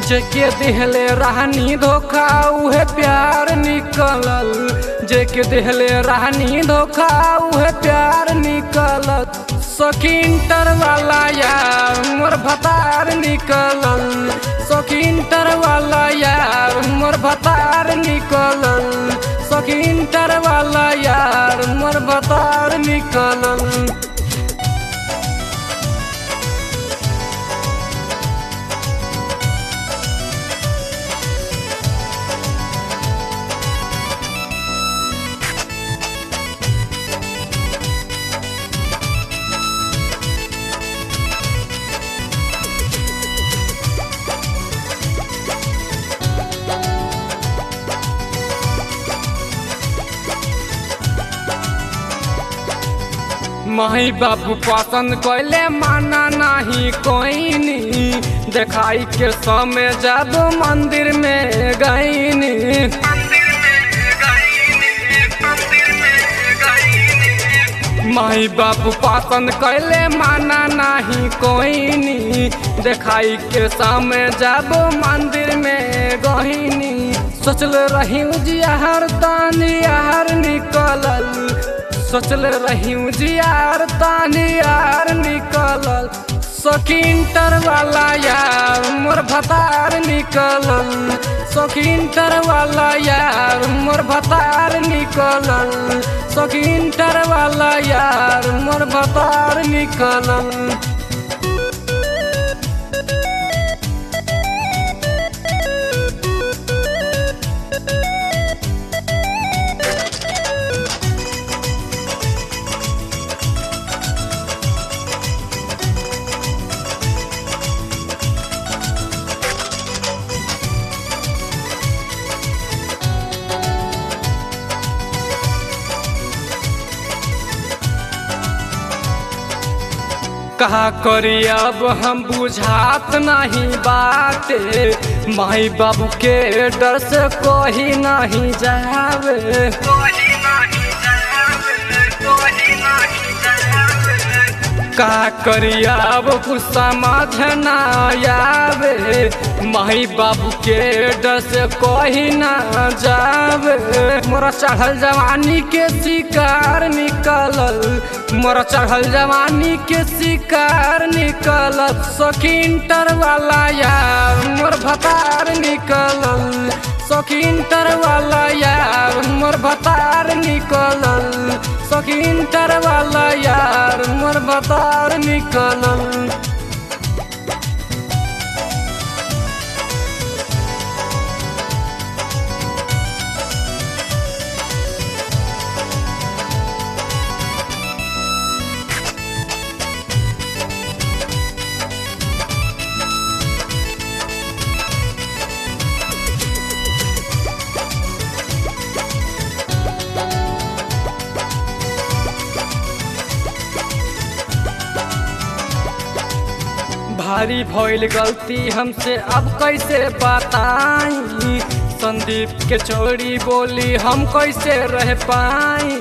जेके दिहले रहनी धोखा उहे प्यार निकलल जेके दिहले रहनी धोखा उहे प्यार निकलल सखिंटर वाला यार मोर भतार निकलल सखिंटर वाला यार मोर भतार निकलल सखिंटर वाला यार मोर भतार निकलल माही बाबू पसंद कैले माना नहीं कोई नी देखाई के समय जादू मंदिर में गईनी माही बाबू पसंद कैले माना नहीं कोई नी देखाई के समय जादू मंदिर में गईनी सोचल रही जियार तानी यार निकलल सोचल रही जियार तानी यार निकलल सखिंटर वाला यार मोर भतार निकलल सखिंटर वाला यार मोर भतार निकलल सखिंटर वाला यार मोर भतार निकलल कहा करी अब हम बुझात नहीं बाटे माई बाबू के डर से कोई नहीं जावे का करी अब कुछ समझ ना आवे माई बाबू के डर से कोई ना जावे मोरा चढ़ल जवानी के शिकार निकलल मोरा चढ़ल जवानी के शिकार निकलल सखिंटर वाला यार मोर भतार निकलल सखिंटर वाला यार मोर भतार निकलल सखिंटर वाला यार मोर भतार निकलल भारी भइल गलती हमसे अब कैसे बताई संदीप के चोरी बोली हम कैसे रह पाई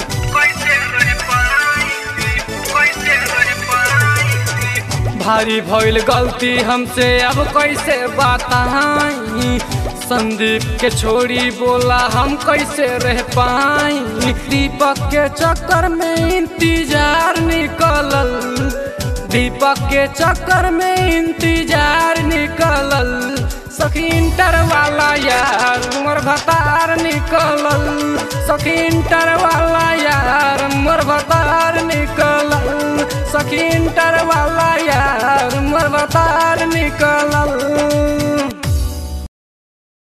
भारी भइल गलती हमसे अब कैसे बताई संदीप के छोड़ी बोला हम कैसे रह पाई दीपक के चक्कर में इंतजार निकलल दीपक के चक्कर में इंतजार निकलल सखिंटर वाला यार मोर भतार निकलल सखिंटर वाला यार मोर भतार निकलल सखिंटर वाला यार मोर भतार निकलल